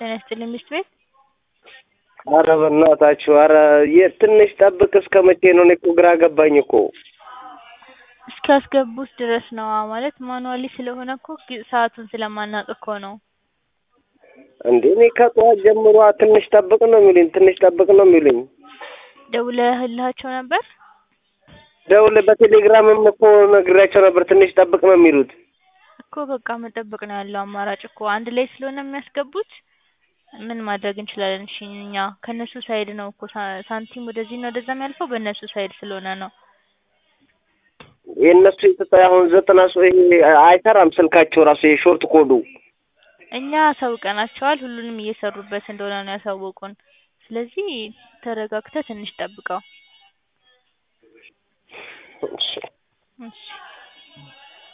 ጤና ይስጥልኝ ሚስት ቤት ኧረ በእናታችሁ ኧረ የት ትንሽ ጠብቅ እስከ መቼ ነው? እኔ እኮ ግራ ገባኝ እኮ እስኪያስገቡት ድረስ ነዋ ማለት ማኑዋሊ ስለሆነ እኮ ጊ- ሰዓቱን ስለማናውቅ እኮ ነው። እንዴ እኔ ከጠዋት ጀምሮ ትንሽ ጠብቅ ነው የሚሉኝ ትንሽ ጠብቅ ነው የሚሉኝ። ደውለህላቸው ነበር? ደውል በቴሌግራምም እኮ ነግሬያቸው ነበር ትንሽ ጠብቅ ነው የሚሉት። እኮ በቃ መጠበቅ ነው ያለው አማራጭ እኮ አንድ ላይ ስለሆነ የሚያስገቡት ምን ማድረግ እንችላለን? እሺ እኛ ከእነሱ ሳይድ ነው እኮ ሳ- ሳንቲም ወደዚህና ወደዛ የሚያልፈው በእነሱ ሳይድ ስለሆነ ነው። የእነሱ የተጣ አሁን ዘጠና ሰው ይሄ አይሰራም ስልካቸው ራሱ የሾርት ኮዱ እኛ አሳውቀናቸዋል ሁሉንም እየሰሩበት እንደሆነ ነው ያሳወቁን። ስለዚህ ተረጋግተህ ትንሽ ጠብቀው። እሺ። እሺ